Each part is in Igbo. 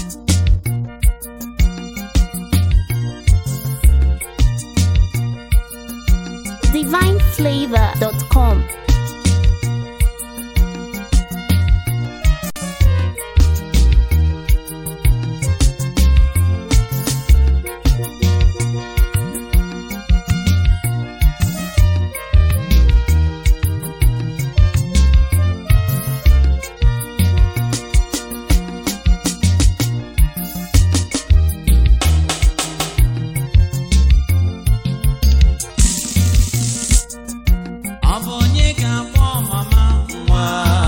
divineflavor.com. Ọ bụ onye ga-akpọ mama nwa?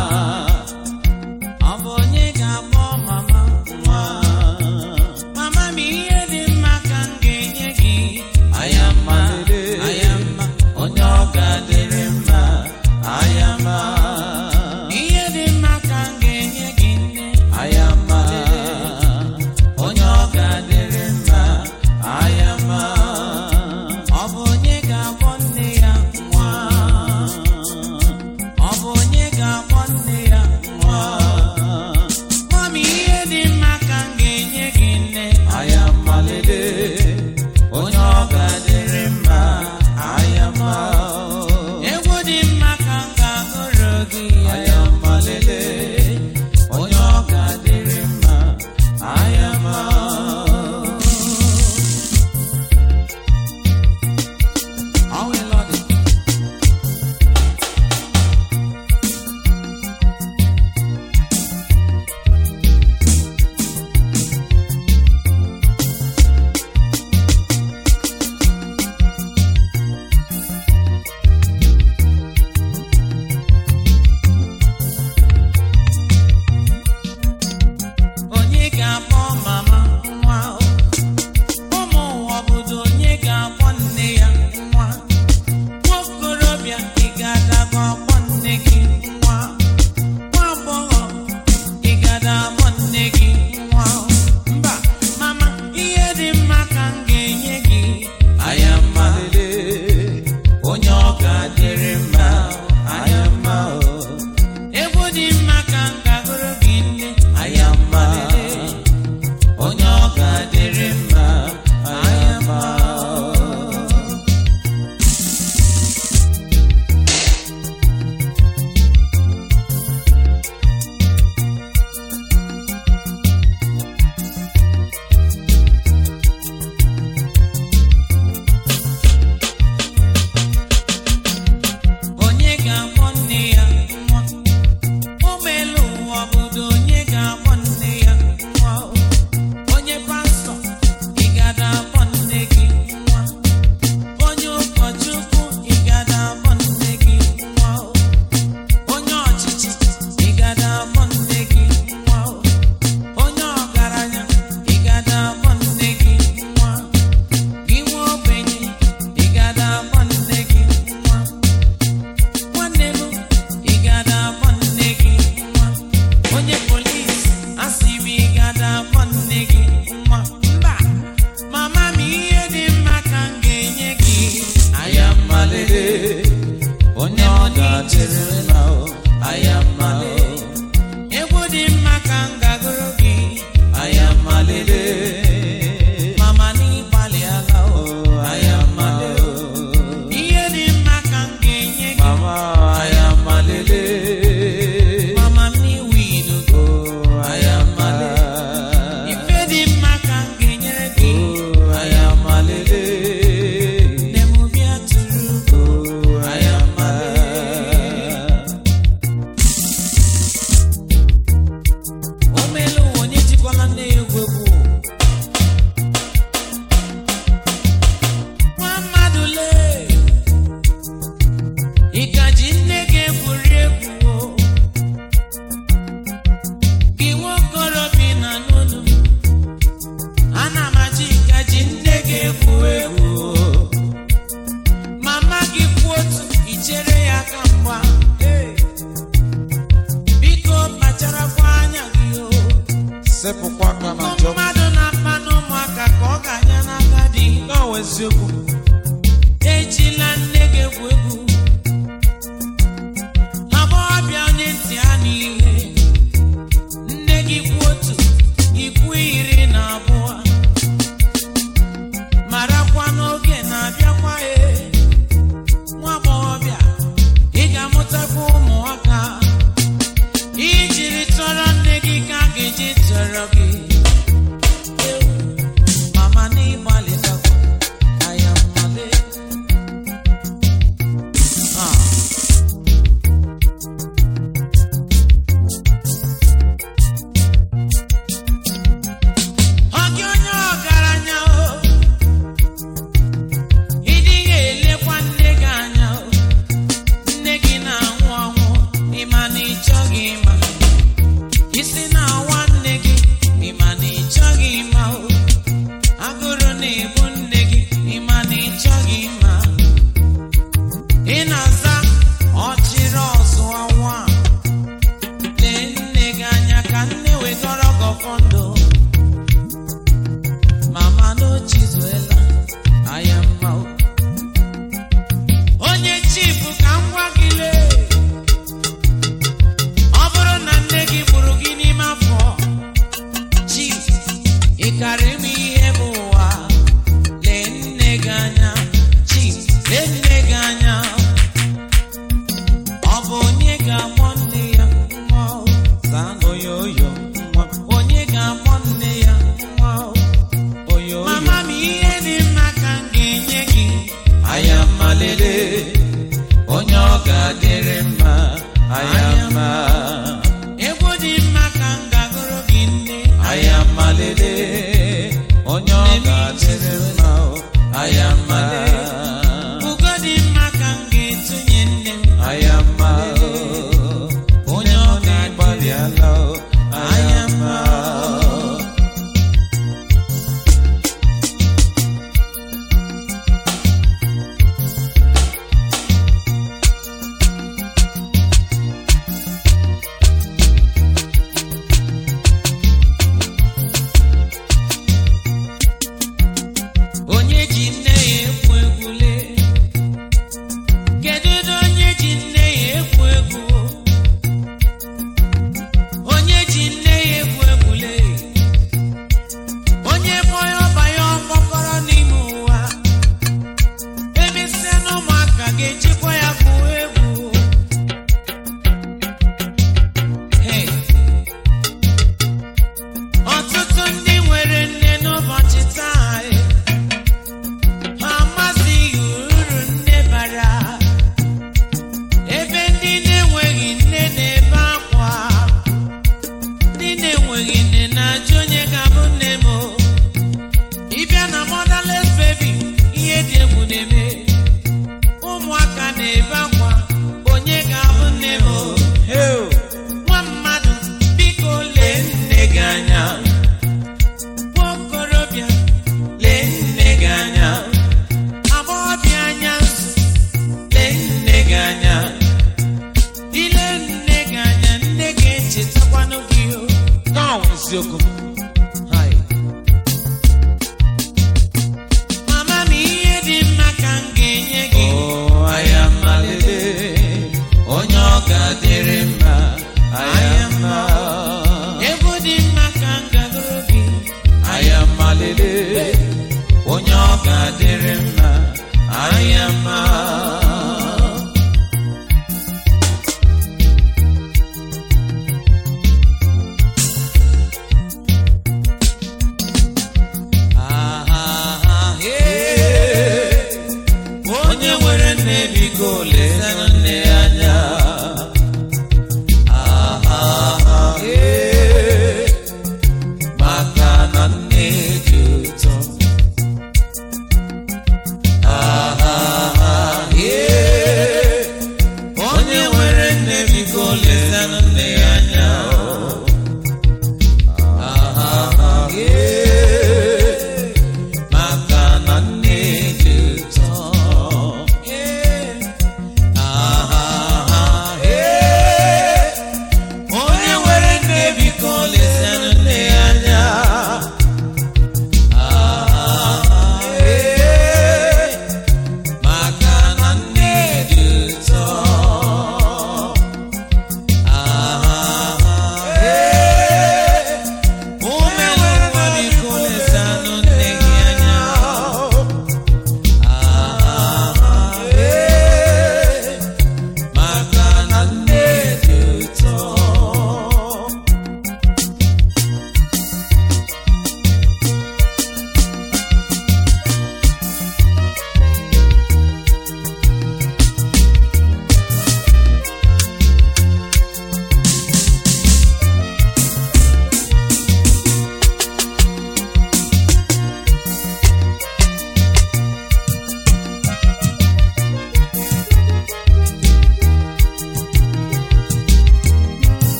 Ọ bụ onye ga-akpọ mama nwa? Mama m ihe dị mma ka m ga-enye gị. Ayama, ayama, onye ọ ga-adịrị mma. Ayama, ihe dị mma ka m ga-enye gị nne. Ayama, onye ọ ga-adịrị mma. Ayama, ọ bụ onye ga-akpọ nne ya nwa? Ọ bụ onye ga-akpọ nne ya nwa? Mami, ihe dị mma ka m ga-enye gị nne. Ayamalele, onye ọ ga-adịrị mma. Ayama, egwu dị mma ka m ga-agụrụ gị. Ayamalele, onye ọ ga-adịrị mma. Ayama. Ọ nwere ọdị. Onye ga-akpọ mama nwa? Ụmụ ụwa obodo onye ga-akpọ nne ya nwa? Nwokorobịa ị ga-adago akpọ nne gị nwa? Nwa agbọghọ ị ga-ada akpọ nne gị nwa? Mba, mama, ihe dị mma ka m ga-enye gị. Ayama, onye ọ ga-adịrị mma. Ayama, egwu dị mma ka m ga-agụrụ gị nne. Ayama, onye ọ ga-adịrị mma. Ayama. Onye ga-akpọ nne ya nwa? Ụmụelu ụwa obodo onye ga-akpọ nne ya nwa? Onye pastọ, ị ga-ada akpọ nne gị nwa? Onye ụkọchukwu, ị ga-ada akpọ nne gị nwa? Onye ọchịchị, ị ga-ada akpọ nne gị nwa? Onye ọgaranya, ị ga-ada akpọ nne gị nwa? Gị nwa ogbenye, ị ga-ada akpọ nne gị nwa? Nwanne m, ị ga-ada akpọ nne gị nwa? Onye polis, asị m ị ga-ada akpọ nne gị nwa? Mba, mama m ihe dị mma ka m ga-enye gị. Ayamalele, onye ọ ga-adịrị mma o. Ayamalele, egwu dị mma ka m ga-agụrụ gị. Ayamalele, mama n'ịgbalịala o. Ayamalele, ihe dị mma ka m ga-enye gị. Mama, ayamalele. Mama m n'iwu ilugo. Ayamalele. Ife dị mma ka m ga-enyere gị. Ayamalele. Nne m bịa tụrụ. Ayamalele. O meela ụwa onye jikwala nne ya egwu egwu. Nwa mmadụ lee. Ị ka ji nne gị egwuri egwu o? Gị nwokorobịa na n'olu m. Ana m achọ ị ka ji nne gị egwu egwu o? Mama gị kwuo otu, i chere ya aka mgba. Hey! Biko kpacharakwa anya gị o. sepụkwa aka na Ụmụ njọ mmadụ na-akpa n'ụmụaka ka ọ ga-anya n'aka dị. na-awụ eziokwu Ejila nne gị egwu egwu. Agbọghọbịa onye ntị ha n'ihe. Nne gị kwu otu, ikwu ihe afọ ndụ mama n'ochizuela anya mma o. onye chifu ka m gwa gị lee ọ bụrụ na nne gị gburu gị n'ime afọ chief ị karịrị m ihe bụ ụwa lee nne gị anya chief lee nne gị anya ọ bụ onye ga-akpọ nne ya nwa o? Zaa n'oyo oyo nwa onye ga-akpọ nne ya nwa o? oyo oyo mama m ihe dị mma ka m ga-enye gị aya mma lele onye ọ ga-adịrị mma aya mma egwu dị mma ka m ga-agụrụ gị nne aya mma lele onye ọ ga-adịrị mma o aya mma ugo dị mma ka m ga-etunye nne m aya mma o onye ọ na-agbalịala o aya mma onye ji nne ya egwu egwule kedu ụdị onye ji nne ya egwu egwu onye ji nne ya egwu egwule onye kpọọ ya ọba ya ọkpọkọrọ n'ime ụwa emesịa na ụmụaka ga-ejikwa ya gwuo egwu Hey. ọtụtụ ndị nwere nne n'ụbọchị taa eh, ha amazighị uru nne bara ebe ndị na-enweghị nne na-ebe akwa ndị na-enweghị nne na-ajụ onye ga-abụ nne m o. ịbịa na motherless baby ihe dị egwu na-eme ụmụaka na-ebe akwa onye ga-abụ nne m o. Hey, nwa mmadụ biko lee nne gị anya nwa okorobịa lee nne gị anya agbọghọbịa anya nso lee nne gị anya ile nne gị anya nne gị echetakwanụ gị o nke a bụ eziokwu Hai. mama m ihe dị mma ka m ga-enye gị Oh, aya mma lele onye ọ ga-adịrị mma aya mma egwu dị mma ka m gagoro gị aya mma lele onye ọ ga-adịrị mma aya mma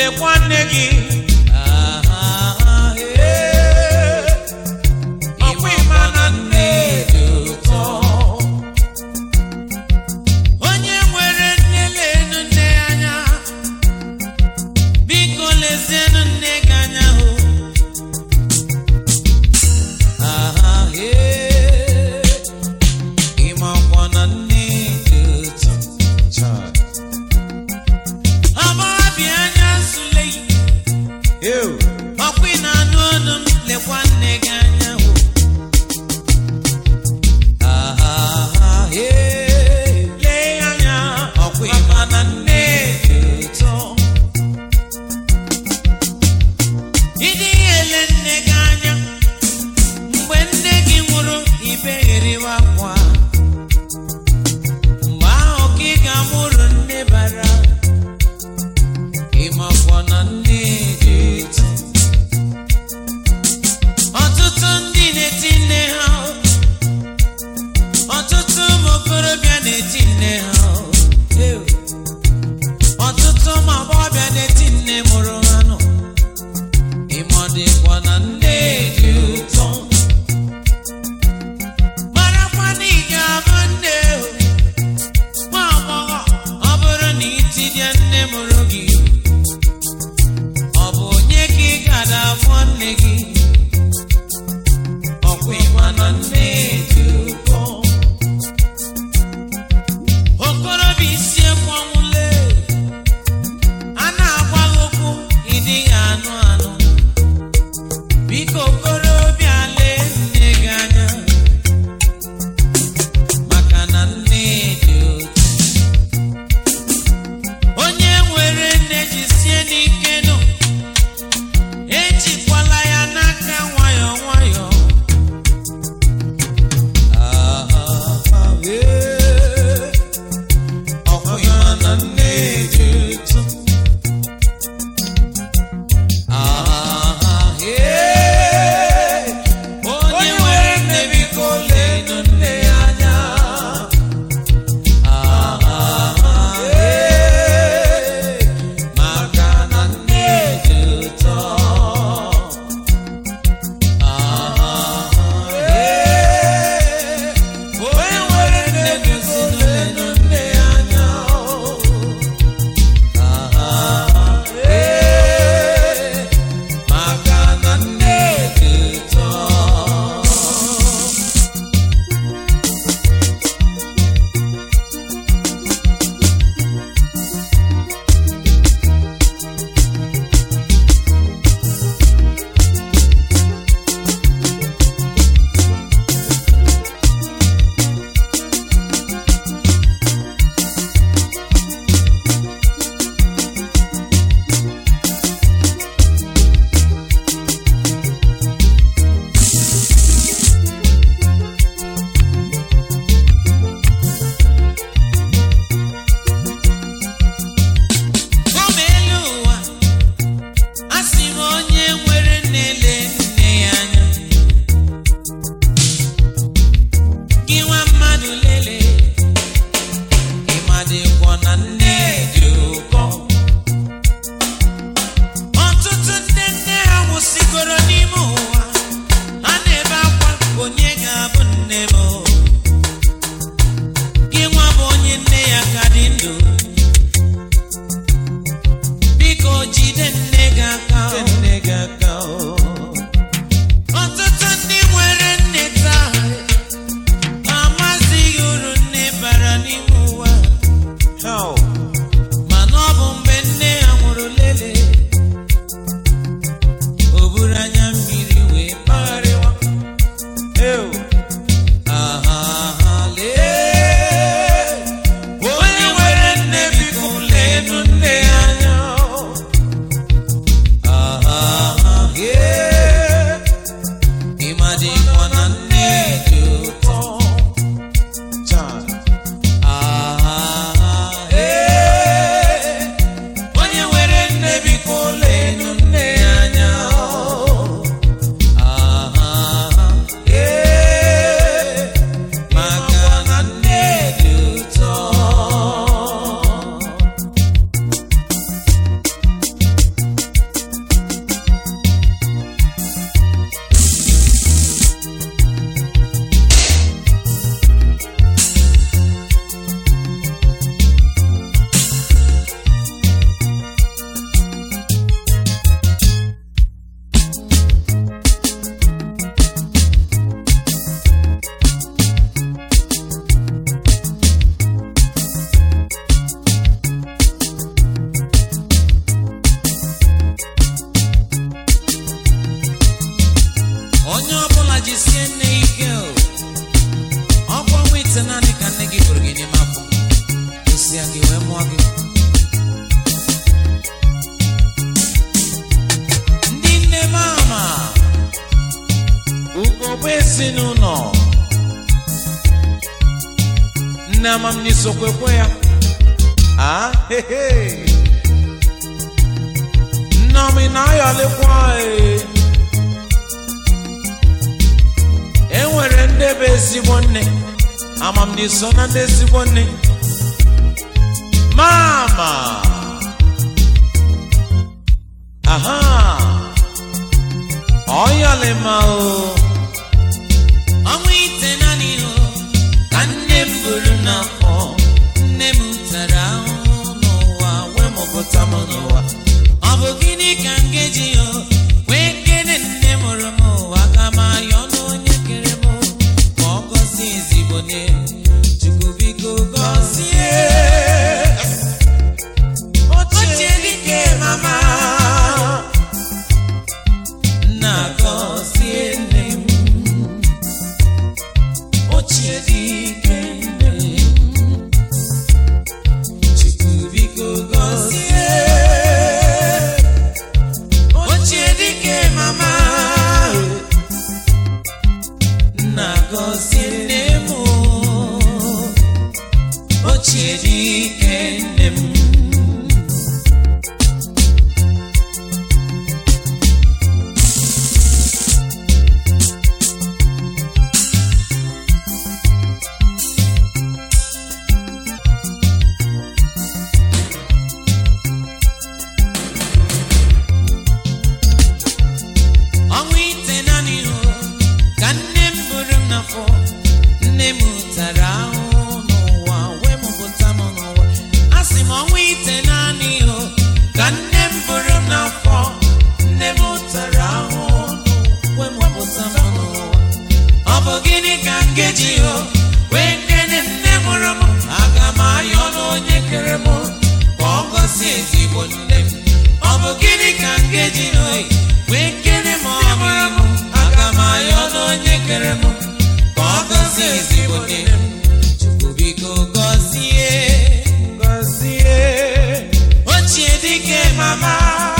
lekwa nne gị Ah, eh. ọkwa ịma na nne dị ụtọ onye nwere nne lenu nne ya anya biko lezienụ nne gị anya hụ aha ee ịmakwa na nne dị ụtọ Chai. agbọghọbịa anya nsule yi Ew. ọkwa ị na-anụ ọnụ m lekwa nne gị anya hụ aha ee lee ya anya ọkwa ịma na nne dị ụtọ ịdị ele nne gị anya mgbe nne gị nwụrụ ibegheriwa akwa mgbe ahụ ka ị ga-amụrụ nne bara ịmakwa na nne dị ụtọ ọtụtụ ndị na-eti nne ha ọtụtụ ụmụ okorobịa na-eti nne ha ọtụtụ ụmụ agbọghọbịa na-eti nne mụrụ ha nọ ịmọdịkwa na nne dị ụtọ marakwa na ị ga-abụ nne o. nwa agbọghọ ọ bụrụ na itidie nne mụrụ gị ọ bụ onye ka ị ga-ada afọ nne gị ọkwa ịma na nne dị ụkọ okorobịa isi ekwu ọnwụle a na-agwa gị okwu ịdịghị anụ anụ biko okorobịa lee nne gị anya maka na nne dị ụtọ onye nwere nne jisie n'ike nụ ejikwala ya n'aka nwayọọ nwayọọ Ah, eh. ọkwa ịma na nne dị ụtọ Ah, eh. onye nwere nne biko leenụ nne ya anya Ah, eh. maka na nne dị ụtọ Ah, eh. onye nwere nne biko leenụ nne ya anya Ah, eh. maka na nne dị ụtọ Ụmụ elu ụwa a sị m onye nwere nne lee nne ya anya gị nwa mmadụ lelee ịmadịkwa na nne dị ụkọ ọtụtụ ndị nne ha nwụsịgoro n'ime ụwa ha na-ebe akwa onye ga-abụ nne m gị nwa bụ onye nne ya ka dị ndụ biko jide nne gị aka Nne gị aka o. ọtụtụ ndị nwere nne taa amazighị uru nne bara n'ime ụwa How? mana ọ bụ mgbe nne ya nwụrụ lele o buru anya mmiri wee kpagharịwa Ew. aha lee onye nwere nne biko leenụ nne ya anya aha ezinụlọ nne amamni sokwekwe ya Ah, he, he. nneọma ị na-ayọlikwa ee. e nwere ndị bụ ezigbo nne amamni so na ndị ezigbo nne mama aha ọyọlima o ọnwa ite naanị o ka nne m buru n'afọ nne m tara ahụhụ n'ụwa wee mụpụta m n'ụwa ọ bụ gịnị ka m ga-eji o wee kene nne mụrụ m ụwa ka m ayọ n'onye kere m ka ọ gọzie ezigbo nne chukwu biko gọzie ochie dike mama nna gọzie nne m ochie dike nne m chukwu biko gọzie ochie dike mama nna gọzie nne m ochie dike nne m ọnwa ite naanị o ka nne m buru m n'afọ nne m tara ahụhụ n'ụwa wee mụpụta m n'ụwa a sị m ọnwa ite naanị o ka nne m buru m n'afọ nne m tara ahụhụ wee mụpụta m n'ụwa ọ bụ gịnị ka m ga-eji o wee kene nne mụrụ m aga m ayọ n'onye kere m ka ọ gọzie ezigbo nne m ọ bụ gịnị ka m ga-eji o wee kene m ọmụrụ m aga m ayọ n'onye kere m ka ọ gọzie ezigbo nne m chukwu biko gọzie gọzie ochie dike mama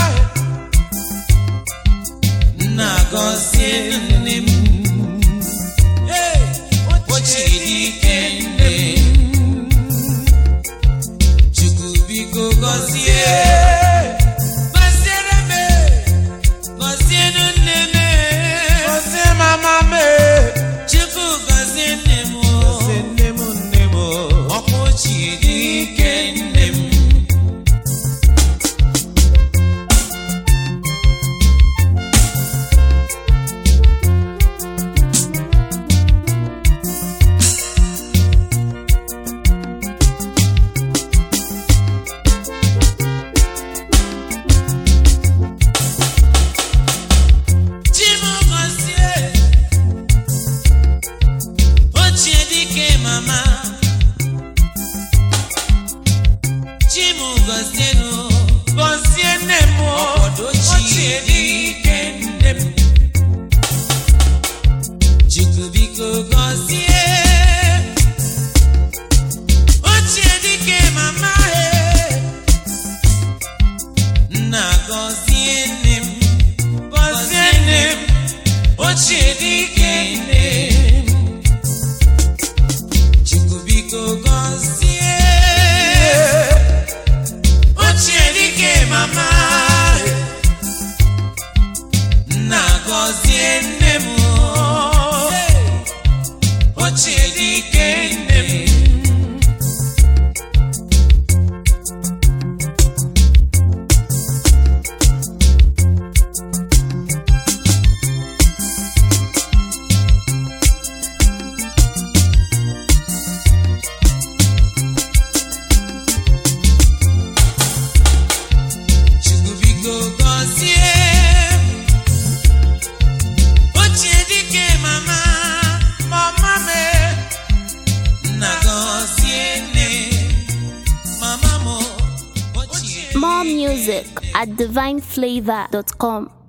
nna gọzie nne m Hey! ochie dike nne m chukwu biko gọzie gọziere m gọzienụ nne m gọzie mama me chukwu gọzie nne m gọzie nne m nne m ọkwa ochie dike nne m Chimugozie ochie dike mama Chimugozienu gọzie nne m ọkpọdọ ochie dike nne m Chukwu biko gọzie ochie dike mama e nna gọzie nne m gọzie nne m ochie dike nne m Chukwu biko gọzie ochie dike mama nna gọzie nne m ochie dike nne m Chukwu biko gọzie ochie dike mama mama me nna gọzie nne mama m ochie More music at divineflavor.com.